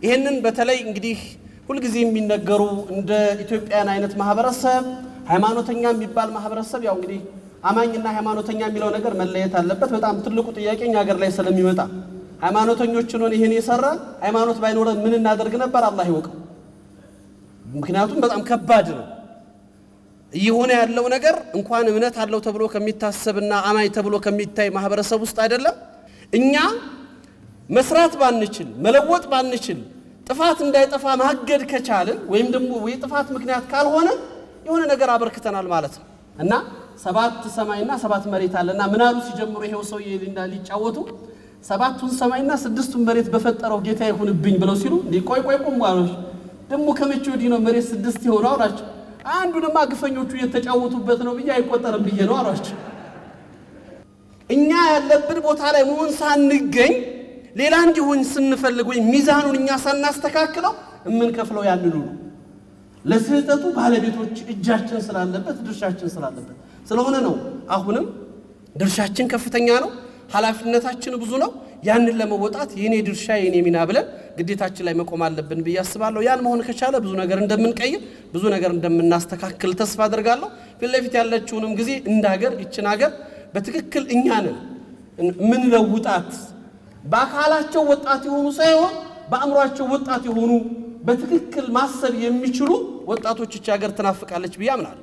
ይህንን በተለይ እንግዲህ ሁልጊዜ የሚነገሩ እንደ ኢትዮጵያን አይነት ማህበረሰብ ሃይማኖተኛ የሚባል ማህበረሰብ ያው እንግዲህ አማኝና ሃይማኖተኛ የሚለው ነገር መለየት አለበት። በጣም ትልቁ ጥያቄ እኛ ሀገር ላይ ስለሚመጣ ሃይማኖተኞችን ሆን ይህን የሰራ ሃይማኖት ባይኖረን ምን እናደርግ ነበር? አላህ ይወቀው። ምክንያቱም በጣም ከባድ ነው እየሆነ ያለው ነገር እንኳን እምነት አለው ተብሎ ከሚታሰብና አማኝ ተብሎ ከሚታይ ማህበረሰብ ውስጥ አይደለም። እኛ መስራት ባንችል መለወጥ ባንችል ጥፋት እንዳይጠፋ ማገድ ከቻልን ወይም ደግሞ የጥፋት ምክንያት ካልሆነ የሆነ ነገር አበርክተናል ማለት ነው እና ሰባት ሰማይና ሰባት መሬት አለና ምን አሉ ሲጀምሩ ይሄው ሰው ሊጫወቱ ሰባቱን ሰማይና ስድስቱን መሬት በፈጠረው ጌታ ይሁንብኝ ብለው ሲሉ እንዲህ ቆይ ቆይ ቁም አሎች ደግሞ ከመቼ ወዲህ ነው መሬት ስድስት የሆነው አሏቸው። አንዱ ድማ ግፈኞቹ እየተጫወቱበት ነው ብዬ አይቆጠርም ብዬ ነው አሏቸው። እኛ ያለብን ቦታ ላይ መሆን ሳንገኝ ሌላ እንዲሆን ስንፈልግ ወይም ሚዛኑን እኛ ሳናስተካክለው የምንከፍለው ያንኑ ነው። ለስህተቱ ባለቤቶች እጃችን ስላለበት ድርሻችን ስላለበት ስለሆነ ነው። አሁንም ድርሻችን ከፍተኛ ነው፣ ኃላፊነታችን ብዙ ነው። ያንን ለመወጣት የኔ ድርሻ የኔ ሚና ብለን ግዴታችን ላይ መቆም አለብን ብዬ አስባለሁ። ያን መሆን ከቻለ ብዙ ነገር እንደምንቀይር ብዙ ነገር እንደምናስተካክል ተስፋ አድርጋለሁ። ፊት ለፊት ያለችውንም ጊዜ እንደ ሀገር ይችን ሀገር በትክክል እኛ ነን ምንለውጣት በአካላቸው ወጣት የሆኑ ሳይሆን በአእምሯቸው ወጣት የሆኑ በትክክል ማሰብ የሚችሉ ወጣቶች ይህች ሀገር ትናፍቃለች ብዬ አምናለሁ።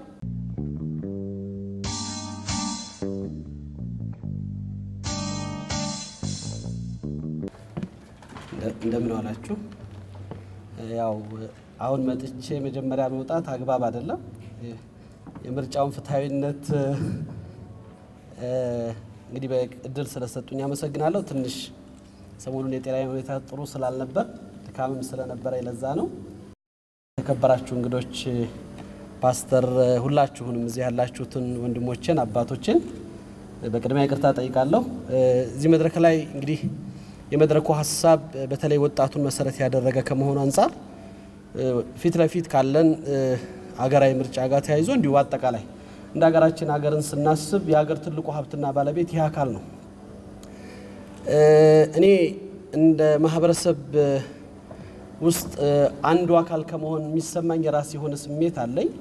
እንደምን ዋላችሁ። ያው አሁን መጥቼ መጀመሪያ መውጣት አግባብ አይደለም። የምርጫውን ፍትሐዊነት እንግዲህ በእድል ስለሰጡኝ አመሰግናለሁ። ትንሽ ሰሞኑን የጤና ሁኔታ ጥሩ ስላልነበር ድካምም ስለነበረ ለዛ ነው። የተከበራችሁ እንግዶች፣ ፓስተር፣ ሁላችሁንም እዚህ ያላችሁትን ወንድሞችን አባቶችን በቅድሚያ ይቅርታ ጠይቃለሁ። እዚህ መድረክ ላይ እንግዲህ የመድረኩ ሀሳብ በተለይ ወጣቱን መሰረት ያደረገ ከመሆኑ አንጻር ፊት ለፊት ካለን አገራዊ ምርጫ ጋር ተያይዞ እንዲሁ አጠቃላይ እንደ ሀገራችን ሀገርን ስናስብ የሀገር ትልቁ ሀብትና ባለቤት ይህ አካል ነው። እኔ እንደ ማህበረሰብ ውስጥ አንዱ አካል ከመሆን የሚሰማኝ የራስ የሆነ ስሜት አለኝ።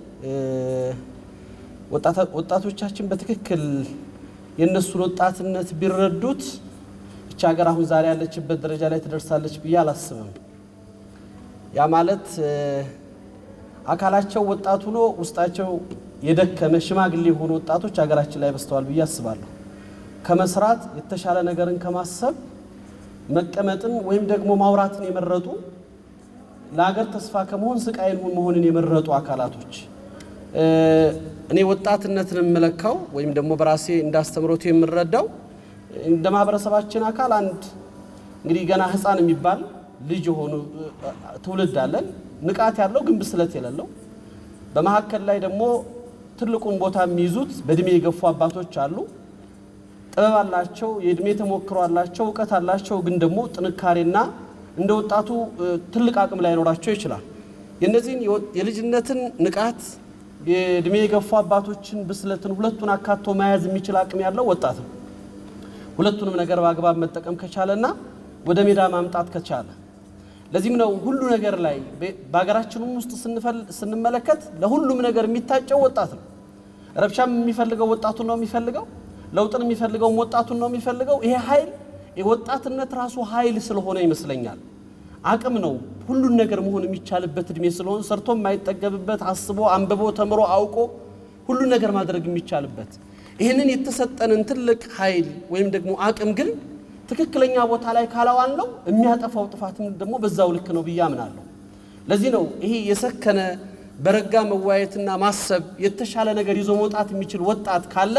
ወጣቶቻችን በትክክል የእነሱን ወጣትነት ቢረዱት ይቺ ሀገር አሁን ዛሬ ያለችበት ደረጃ ላይ ትደርሳለች ብዬ አላስብም። ያ ማለት አካላቸው ወጣት ሆኖ ውስጣቸው የደከመ ሽማግሌ የሆኑ ወጣቶች ሀገራችን ላይ በስተዋል ብዬ አስባለሁ። ከመስራት የተሻለ ነገርን ከማሰብ መቀመጥን ወይም ደግሞ ማውራትን የመረጡ ለሀገር ተስፋ ከመሆን ስቃይን መሆንን የመረጡ አካላቶች እኔ ወጣትነትን የምለካው ወይም ደግሞ በራሴ እንዳስተምሮቱ የምረዳው እንደ ማህበረሰባችን አካል አንድ እንግዲህ ገና ሕፃን የሚባል ልጅ የሆኑ ትውልድ አለን። ንቃት ያለው ግን ብስለት የሌለው በመካከል ላይ ደግሞ ትልቁን ቦታ የሚይዙት በእድሜ የገፉ አባቶች አሉ። ጥበብ አላቸው፣ የእድሜ ተሞክሮ አላቸው፣ እውቀት አላቸው። ግን ደግሞ ጥንካሬና እንደ ወጣቱ ትልቅ አቅም ላይኖራቸው ይችላል። የእነዚህን የልጅነትን ንቃት የእድሜ የገፉ አባቶችን ብስለትን ሁለቱን አካቶ መያዝ የሚችል አቅም ያለው ወጣት ነው። ሁለቱንም ነገር በአግባብ መጠቀም ከቻለና ወደ ሜዳ ማምጣት ከቻለ ለዚህም ነው ሁሉ ነገር ላይ በሀገራችንም ውስጥ ስንመለከት ለሁሉም ነገር የሚታጨው ወጣት ነው። ረብሻም የሚፈልገው ወጣቱን ነው የሚፈልገው። ለውጥን የሚፈልገውም ወጣቱን ነው የሚፈልገው። ይሄ ኃይል የወጣትነት ራሱ ኃይል ስለሆነ ይመስለኛል አቅም ነው። ሁሉን ነገር መሆን የሚቻልበት እድሜ ስለሆነ ሰርቶ የማይጠገብበት አስቦ አንብቦ ተምሮ አውቆ ሁሉን ነገር ማድረግ የሚቻልበት ይህንን የተሰጠንን ትልቅ ኃይል ወይም ደግሞ አቅም ግን ትክክለኛ ቦታ ላይ ካላዋል ነው የሚያጠፋው ጥፋትም ደግሞ በዛው ልክ ነው ብዬ አምናለሁ። ለዚህ ነው ይሄ የሰከነ በረጋ መዋየትና ማሰብ የተሻለ ነገር ይዞ መውጣት የሚችል ወጣት ካለ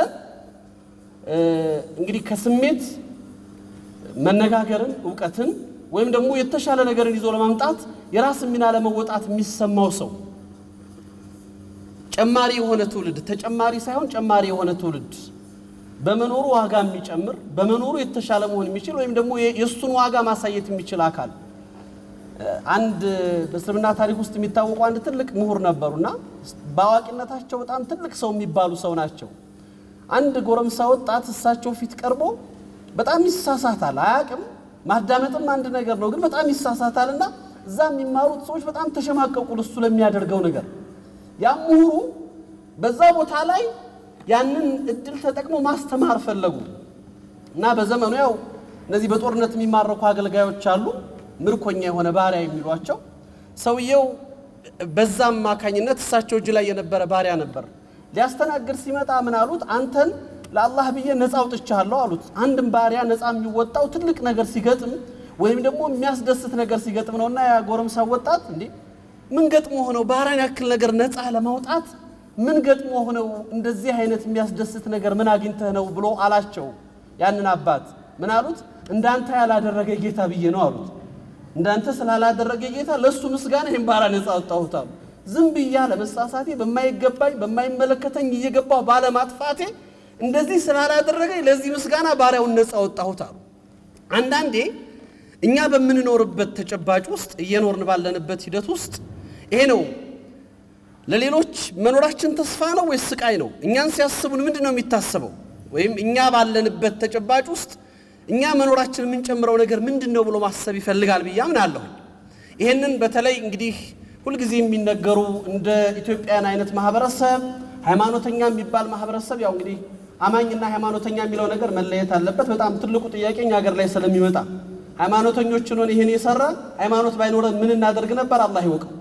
እንግዲህ ከስሜት መነጋገርን፣ እውቀትን ወይም ደግሞ የተሻለ ነገርን ይዞ ለማምጣት የራስ ሚና ለመወጣት የሚሰማው ሰው ጨማሪ የሆነ ትውልድ ተጨማሪ ሳይሆን ጨማሪ የሆነ ትውልድ በመኖሩ ዋጋ የሚጨምር በመኖሩ የተሻለ መሆን የሚችል ወይም ደግሞ የእሱን ዋጋ ማሳየት የሚችል አካል አንድ በእስልምና ታሪክ ውስጥ የሚታወቁ አንድ ትልቅ ምሁር ነበሩና በአዋቂነታቸው በጣም ትልቅ ሰው የሚባሉ ሰው ናቸው። አንድ ጎረምሳ ወጣት እሳቸው ፊት ቀርቦ በጣም ይሳሳታል፣ አያቅም። ማዳመጥም አንድ ነገር ነው፣ ግን በጣም ይሳሳታልና እዛ የሚማሩት ሰዎች በጣም ተሸማቀቁ ለሱ ለሚያደርገው ነገር። ያም ምሁሩ በዛ ቦታ ላይ ያንን እድል ተጠቅሞ ማስተማር ፈለጉ እና በዘመኑ ያው እነዚህ በጦርነት የሚማረኩ አገልጋዮች አሉ፣ ምርኮኛ የሆነ ባሪያ የሚሏቸው ሰውየው በዛ አማካኝነት እሳቸው እጅ ላይ የነበረ ባሪያ ነበር። ሊያስተናግድ ሲመጣ ምን አሉት? አንተን ለአላህ ብዬ ነፃ አውጥቻለሁ አሉት። አንድም ባሪያ ነፃ የሚወጣው ትልቅ ነገር ሲገጥም ወይም ደግሞ የሚያስደስት ነገር ሲገጥም ነውና ያ ጎረምሳ ወጣት እንዴ ምን ገጥሞ ሆነው ባሪያን ያክል ነገር ነፃ ለማውጣት ምን ገጥሞ ሆነው እንደዚህ አይነት የሚያስደስት ነገር ምን አግኝተህ ነው ብሎ አላቸው። ያንን አባት ምን አሉት? እንዳንተ ያላደረገ ጌታ ብዬ ነው አሉት። እንዳንተ ስላላደረገ ጌታ ለእሱ ምስጋና ይህን ባሪያ ነፃ አወጣሁት አሉ። ዝም ብያ ለመሳሳቴ በማይገባኝ በማይመለከተኝ እየገባሁ ባለማጥፋቴ እንደዚህ ስላላደረገኝ ለዚህ ምስጋና ባሪያውን ነፃ አወጣሁት አሉ። አንዳንዴ እኛ በምንኖርበት ተጨባጭ ውስጥ እየኖርን ባለንበት ሂደት ውስጥ ይሄ ነው ለሌሎች መኖራችን ተስፋ ነው ወይስ ስቃይ ነው? እኛን ሲያስቡን ምንድን ነው የሚታሰበው? ወይም እኛ ባለንበት ተጨባጭ ውስጥ እኛ መኖራችን የምንጨምረው ነገር ምንድን ነው ብሎ ማሰብ ይፈልጋል ብዬ አምናለሁ። ይህንን በተለይ እንግዲህ ሁልጊዜ የሚነገሩ እንደ ኢትዮጵያን አይነት ማህበረሰብ ሃይማኖተኛ የሚባል ማህበረሰብ ያው እንግዲህ አማኝና ሃይማኖተኛ የሚለው ነገር መለየት አለበት። በጣም ትልቁ ጥያቄ እኛ ሀገር ላይ ስለሚመጣ ሃይማኖተኞችን ሆን ይህን የሰራ ሃይማኖት ባይኖረን ምን እናደርግ ነበር? አላህ ይወቀው።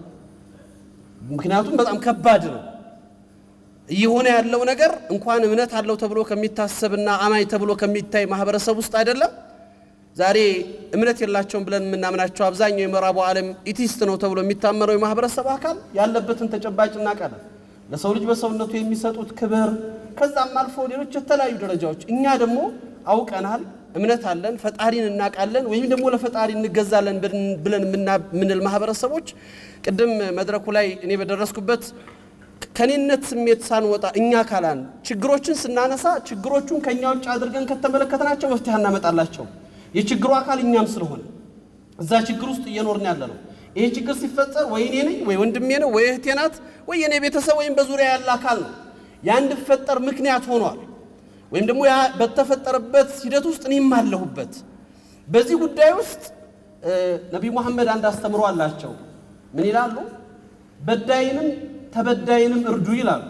ምክንያቱም በጣም ከባድ ነው እየሆነ ያለው ነገር እንኳን እምነት አለው ተብሎ ከሚታሰብና አማኝ ተብሎ ከሚታይ ማህበረሰብ ውስጥ አይደለም። ዛሬ እምነት የላቸውም ብለን የምናምናቸው አብዛኛው የምዕራቡ ዓለም ኢቲስት ነው ተብሎ የሚታመነው የማህበረሰብ አካል ያለበትን ተጨባጭ እናውቃለን። ለሰው ልጅ በሰውነቱ የሚሰጡት ክብር፣ ከዛም አልፎ ሌሎች የተለያዩ ደረጃዎች። እኛ ደግሞ አውቀናል፣ እምነት አለን፣ ፈጣሪን እናውቃለን፣ ወይም ደግሞ ለፈጣሪ እንገዛለን ብለን የምንል ማህበረሰቦች ቅድም መድረኩ ላይ እኔ በደረስኩበት ከኔነት ስሜት ሳንወጣ እኛ ካላን ችግሮችን ስናነሳ ችግሮቹን ከእኛ ውጭ አድርገን ከተመለከትናቸው መፍትሄ እናመጣላቸው። የችግሩ አካል እኛም ስለሆነ እዛ ችግር ውስጥ እየኖርን ያለ ነው። ይሄ ችግር ሲፈጠር ወይ እኔ ነኝ ወይ ወንድሜ ነው ወይ እህቴ ናት ወይ የኔ ቤተሰብ ወይም በዙሪያ ያለ አካል ነው ያ እንዲፈጠር ምክንያት ሆኗል። ወይም ደግሞ ያ በተፈጠረበት ሂደት ውስጥ እኔም አለሁበት። በዚህ ጉዳይ ውስጥ ነቢዩ መሐመድ አንድ አስተምሮ አላቸው። ምን ይላሉ? በዳይንም ተበዳይንም እርዱ ይላሉ።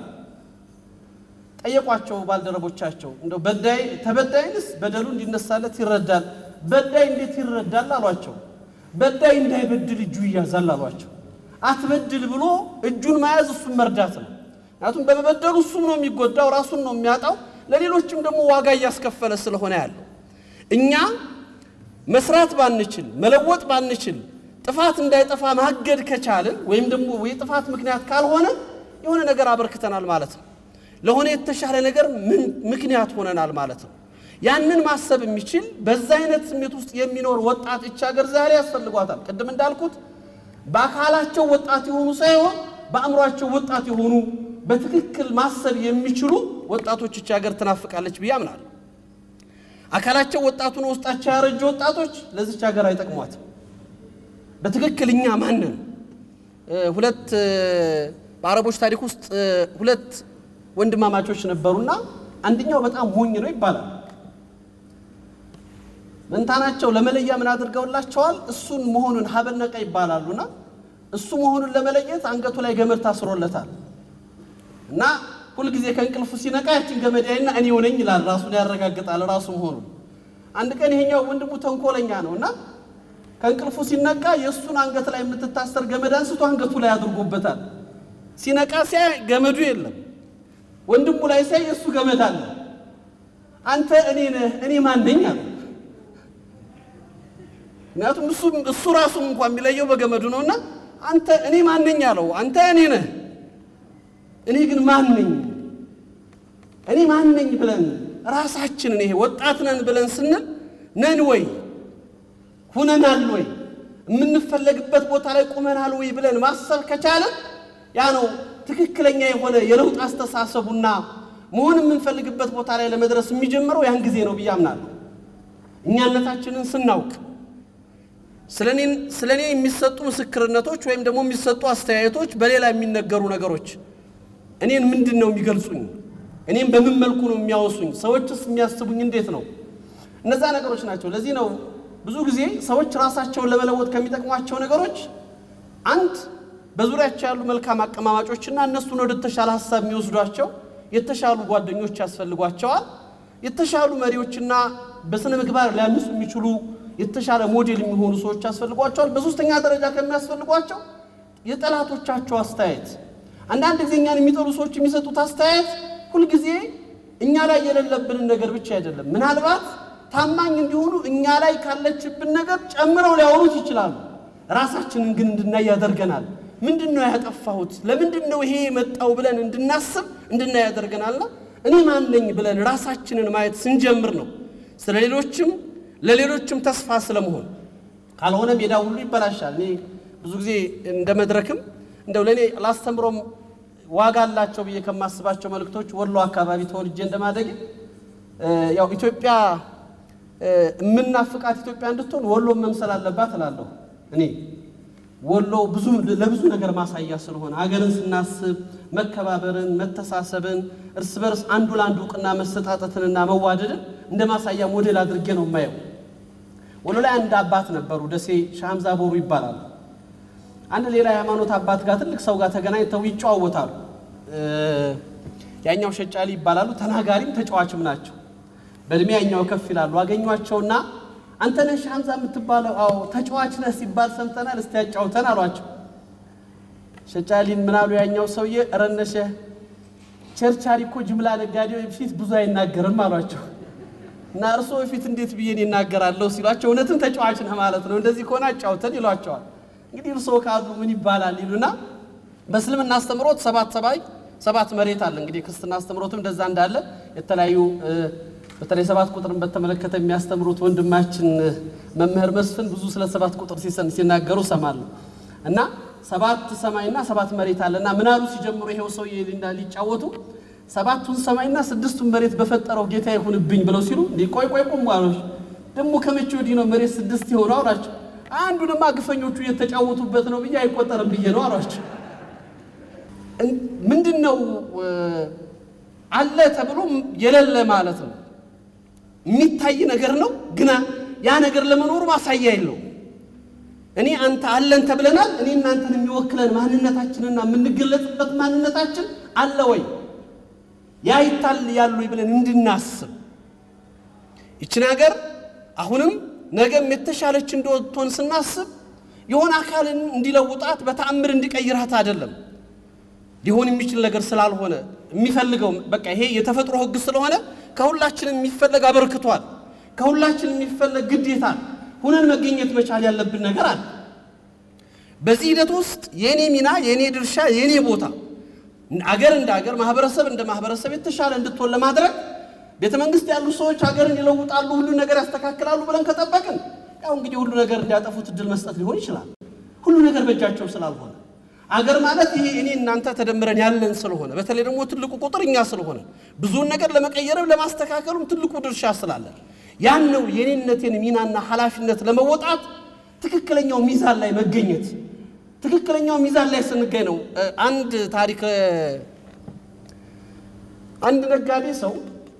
ጠየቋቸው ባልደረቦቻቸው እንደው በዳይ ተበዳይንስ በደሉ እንዲነሳለት ይረዳል፣ በዳይ እንዴት ይረዳል አሏቸው። በዳይ እንዳይበድል እጁ ይያዛል አሏቸው። አትበድል ብሎ እጁን መያዝ እሱን መርዳት ነው። ምክንያቱም በመበደሉ እሱም ነው የሚጎዳው፣ ራሱን ነው የሚያጣው፣ ለሌሎችም ደግሞ ዋጋ እያስከፈለ ስለሆነ ያለው እኛ መስራት ባንችል መለወጥ ባንችል ጥፋት እንዳይጠፋ ማገድ ከቻልን ወይም ደግሞ የጥፋት ምክንያት ካልሆነ የሆነ ነገር አበርክተናል ማለት ነው። ለሆነ የተሻለ ነገር ምን ምክንያት ሆነናል ማለት ነው። ያንን ማሰብ የሚችል በዛ አይነት ስሜት ውስጥ የሚኖር ወጣት እች ሀገር ዛሬ ያስፈልጓታል። ቅድም እንዳልኩት በአካላቸው ወጣት የሆኑ ሳይሆን በአእምሯቸው ወጣት የሆኑ በትክክል ማሰብ የሚችሉ ወጣቶች እች ሀገር ትናፍቃለች ብዬ አምናለሁ። አካላቸው ወጣቱ ነው፣ ውስጣቸው ያረጁ ወጣቶች ለዚች ሀገር አይጠቅሟትም። በትክክል እኛ ማንን ሁለት በአረቦች ታሪክ ውስጥ ሁለት ወንድማማቾች ነበሩና አንደኛው በጣም ሞኝ ነው ይባላል። መንታናቸው ለመለያ ምን አድርገውላቸዋል? እሱን መሆኑን ሀበነቀ ይባላሉና እሱ መሆኑን ለመለየት አንገቱ ላይ ገመድ ታስሮለታል እና ሁልጊዜ ከእንቅልፉ ሲነቃ ያችን ገመድ ያይና እኔ ሆነኝ ይላል። ራሱን ያረጋግጣል ራሱ መሆኑን። አንድ ቀን ይሄኛው ወንድሙ ተንኮለኛ ነው እና ከእንቅልፉ ሲነቃ የእሱን አንገት ላይ የምትታሰር ገመድ አንስቶ አንገቱ ላይ አድርጎበታል። ሲነቃ ሲያይ ገመዱ የለም። ወንድሙ ላይ ሲያይ የእሱ ገመድ አለ። አንተ እኔ ነህ እኔ ማን ነኝ አለ። ምክንያቱም እሱ እሱ ራሱ እንኳን የሚለየው በገመዱ ነውና አንተ እኔ ማን ነኝ አለው። አንተ እኔ ነህ እኔ ግን ማን ነኝ? እኔ ማን ነኝ ብለን ራሳችንን ይሄ ወጣት ነን ብለን ስንል ነን ወይ ሁነናል ወይ የምንፈለግበት ቦታ ላይ ቁመናል ወይ ብለን ማሰብ ከቻለን ያ ነው ትክክለኛ የሆነ የለውጥ አስተሳሰቡና መሆን የምንፈልግበት ቦታ ላይ ለመድረስ የሚጀምረው ያን ጊዜ ነው ብዬ አምናለሁ። እኛነታችንን ስናውቅ ስለ እኔ የሚሰጡ ምስክርነቶች ወይም ደግሞ የሚሰጡ አስተያየቶች፣ በሌላ የሚነገሩ ነገሮች እኔን ምንድን ነው የሚገልጹኝ? እኔም በምን መልኩ ነው የሚያወሱኝ? ሰዎችስ የሚያስቡኝ እንዴት ነው? እነዛ ነገሮች ናቸው። ለዚህ ነው ብዙ ጊዜ ሰዎች ራሳቸውን ለመለወጥ ከሚጠቅሟቸው ነገሮች አንድ በዙሪያቸው ያሉ መልካም አቀማማጮችና እነሱን ወደ ተሻለ ሀሳብ የሚወስዷቸው የተሻሉ ጓደኞች ያስፈልጓቸዋል። የተሻሉ መሪዎችና በስነ ምግባር ሊያንሱ የሚችሉ የተሻለ ሞዴል የሚሆኑ ሰዎች ያስፈልጓቸዋል። በሶስተኛ ደረጃ ከሚያስፈልጓቸው የጠላቶቻቸው አስተያየት። አንዳንድ ጊዜ እኛን የሚጠሉ ሰዎች የሚሰጡት አስተያየት ሁልጊዜ እኛ ላይ የሌለብንን ነገር ብቻ አይደለም። ምናልባት ታማኝ እንዲሆኑ እኛ ላይ ካለችብን ነገር ጨምረው ሊያወሩት ይችላሉ። ራሳችንን ግን እንድናይ ያደርገናል። ምንድን ነው ያጠፋሁት? ለምንድን ነው ይሄ የመጣው ብለን እንድናስብ እንድናይ ያደርገናልና እኔ ማን ነኝ ብለን ራሳችንን ማየት ስንጀምር ነው ስለ ሌሎችም ለሌሎችም ተስፋ ስለመሆን። ካልሆነ ሜዳ ሁሉ ይበላሻል። እኔ ብዙ ጊዜ እንደ መድረክም እንደው ለእኔ ላስተምሮም ዋጋ አላቸው ብዬ ከማስባቸው መልእክቶች ወሎ አካባቢ ተወልጄ እንደማደግ ያው ኢትዮጵያ የምናፍቃት ኢትዮጵያ እንድትሆን ወሎ መምሰል አለባት እላለሁ። እኔ ወሎ ብዙ ለብዙ ነገር ማሳያ ስለሆነ ሀገርን ስናስብ መከባበርን፣ መተሳሰብን፣ እርስ በርስ አንዱ ለአንዱ እውቅና መሰጣጠትንና መዋደድን እንደ ማሳያ ሞዴል አድርጌ ነው የማየው። ወሎ ላይ አንድ አባት ነበሩ፣ ደሴ ሻምዛ ቦሩ ይባላሉ። አንድ ሌላ የሃይማኖት አባት ጋር ትልቅ ሰው ጋር ተገናኝተው ይጨዋወታሉ። ያኛው ሸጫሊ ይባላሉ። ተናጋሪም ተጫዋችም ናቸው። በእድሜ ያኛው ከፍ ይላሉ። አገኟቸውና አንተ ነህ ሻምዛ የምትባለው? አዎ። ተጫዋች ነህ ሲባል ሰምተናል፣ እስቲ ያጫውተን አሏቸው። ሸጫሊን ምናሉ ያኛው ሰውዬ ረነሸ ቸርቻሪ እኮ ጅምላ ነጋዴ ፊት ብዙ አይናገርም አሏቸው። እና እርስዎ ፊት እንዴት ብዬን ይናገራለሁ ሲሏቸው፣ እውነትም ተጫዋች ነህ ማለት ነው፣ እንደዚህ ከሆነ አጫውተን ይሏቸዋል። እንግዲህ እርስዎ ካሉ ምን ይባላል ይሉና በእስልምና አስተምሮት ሰባት ሰባይ ሰባት መሬት አለ። እንግዲህ ክርስትና አስተምሮትም እንደዛ እንዳለ የተለያዩ በተለይ ሰባት ቁጥርን በተመለከተ የሚያስተምሩት ወንድማችን መምህር መስፍን ብዙ ስለ ሰባት ቁጥር ሲናገሩ ሰማለሁ። እና ሰባት ሰማይና ሰባት መሬት አለና ምን አሉ ሲጀምሩ ይሄው ሰውዬ ሊጫወቱ ሰባቱን ሰማይና ስድስቱን መሬት በፈጠረው ጌታ ይሁንብኝ ብለው ሲሉ እንዲህ ቆይ ቆይ ቁም አሎች ደግሞ ከመቼ ወዲህ ነው መሬት ስድስት የሆነው አሏቸው። አንዱንማ ግፈኞቹ እየተጫወቱበት ነው ብዬ አይቆጠርም ብዬ ነው አሏቸው። ምንድን ነው አለ ተብሎ የሌለ ማለት ነው። የሚታይ ነገር ነው፣ ግና ያ ነገር ለመኖሩ ማሳያ የለው። እኔ አንተ አለን ተብለናል። እኔ እናንተን የሚወክለን ማንነታችንና የምንገለጽበት ማንነታችን አለ ወይ ያ ይታል ያሉ ብለን እንድናስብ ይችን ሀገር አሁንም ነገም የተሻለች እንደወጥቶን ስናስብ የሆነ አካልን እንዲለውጣት በተአምር እንዲቀይራት አይደለም ሊሆን የሚችል ነገር ስላልሆነ የሚፈልገው በቃ ይሄ የተፈጥሮ ሕግ ስለሆነ ከሁላችን የሚፈለግ አበርክቷል። ከሁላችን የሚፈለግ ግዴታ ሁነን መገኘት መቻል ያለብን ነገር አለ። በዚህ ሂደት ውስጥ የእኔ ሚና፣ የእኔ ድርሻ፣ የእኔ ቦታ አገር እንደ አገር፣ ማህበረሰብ እንደ ማህበረሰብ የተሻለ እንድትሆን ለማድረግ ቤተ መንግስት ያሉ ሰዎች ሀገርን ይለውጣሉ፣ ሁሉ ነገር ያስተካክላሉ ብለን ከጠበቅን ያው እንግዲህ ሁሉ ነገር እንዲያጠፉት እድል መስጠት ሊሆን ይችላል። ሁሉ ነገር በእጃቸው ስላልሆነ አገር ማለት ይሄ እኔ እናንተ ተደምረን ያለን ስለሆነ በተለይ ደግሞ ትልቁ ቁጥር እኛ ስለሆነ ብዙውን ነገር ለመቀየርም ለማስተካከሉም ትልቁ ድርሻ ስላለን ያን ነው የኔነቴን ሚናና ኃላፊነት ለመወጣት ትክክለኛው ሚዛን ላይ መገኘት። ትክክለኛው ሚዛን ላይ ስንገኝ ነው። አንድ ታሪክ አንድ ነጋዴ ሰው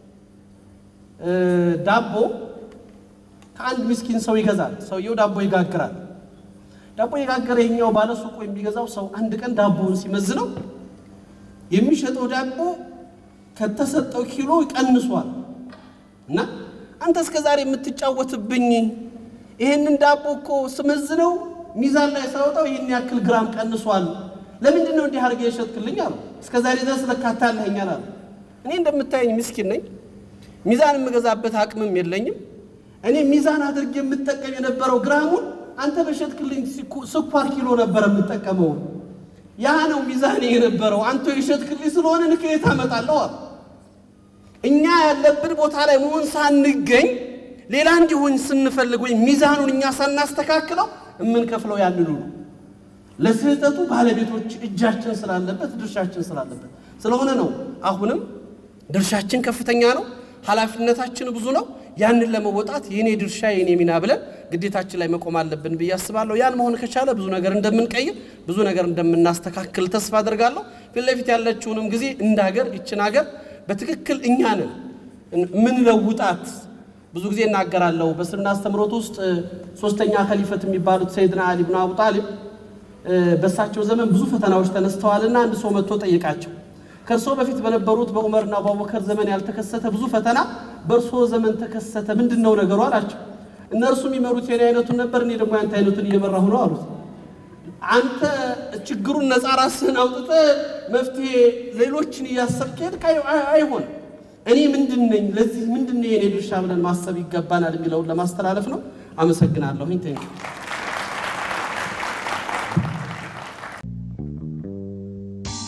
ዳቦ ከአንድ ምስኪን ሰው ይገዛል። ሰውየው ዳቦ ይጋግራል። ዳቦ የጋገረ ይሄኛው ባለ ሱቁ የሚገዛው ሰው አንድ ቀን ዳቦውን ሲመዝነው የሚሸጠው ዳቦ ከተሰጠው ኪሎ ቀንሷል። እና አንተ እስከ ዛሬ የምትጫወትብኝ ይሄንን ዳቦ እኮ ስመዝነው ሚዛን ላይ ሳወጣው ይህን ያክል ግራም ቀንሷል። ለምንድን ነው እንዲህ አድርገህ የሸጥክልኝ አሉ። እስከ ዛሬ ድረስ ለካታ ያለኸኛል አሉ። እኔ እንደምታየኝ ምስኪን ነኝ። ሚዛን የምገዛበት አቅምም የለኝም። እኔ ሚዛን አድርጌ የምጠቀም የነበረው ግራሙን አንተ በሸጥክልኝ ስኳር ኪሎ ነበር የምጠቀመው። ያ ነው ሚዛኔ የነበረው። አንተ የሸጥክልኝ ስለሆነ ንክየት አመጣለሁ አሉ። እኛ ያለብን ቦታ ላይ መሆን ሳንገኝ ሌላ እንዲሆን ስንፈልግ ወይም ሚዛኑን እኛ ሳናስተካክለው የምንከፍለው ያንኑ ነው። ለስህተቱ ባለቤቶች እጃችን ስላለበት ድርሻችን ስላለበት ስለሆነ ነው። አሁንም ድርሻችን ከፍተኛ ነው። ኃላፊነታችን ብዙ ነው። ያንን ለመወጣት የኔ ድርሻ የኔ ሚና ብለን ግዴታችን ላይ መቆም አለብን ብዬ አስባለሁ። ያን መሆን ከቻለ ብዙ ነገር እንደምንቀይር፣ ብዙ ነገር እንደምናስተካክል ተስፋ አድርጋለሁ። ፊት ለፊት ያለችውንም ጊዜ እንደ ሀገር ይችን ሀገር በትክክል እኛ ነን ምንለውጣት። ብዙ ጊዜ እናገራለሁ። በእስልምና አስተምሮት ውስጥ ሶስተኛ ከሊፈት የሚባሉት ሰይድና አሊ ብን አቡ ጣሊብ በእሳቸው ዘመን ብዙ ፈተናዎች ተነስተዋልና አንድ ሰው መጥቶ ጠየቃቸው። ከእርስዎ በፊት በነበሩት በዑመርና በአቡበከር ዘመን ያልተከሰተ ብዙ ፈተና በእርስዎ ዘመን ተከሰተ፣ ምንድን ነው ነገሩ አላቸው። እነርሱ የሚመሩት የኔ አይነቱን ነበር፣ እኔ ደግሞ ያንተ አይነቱን እየመራሁ ነው አሉት። አንተ ችግሩን ነፃ ራስህን አውጥተህ መፍትሄ ሌሎችን እያሰብክ ሄድክ፣ አይሆንም። እኔ ምንድን ነኝ? ለዚህ ምንድን ነው የኔ ድርሻ ብለን ማሰብ ይገባናል የሚለውን ለማስተላለፍ ነው። አመሰግናለሁኝ። ቴንክ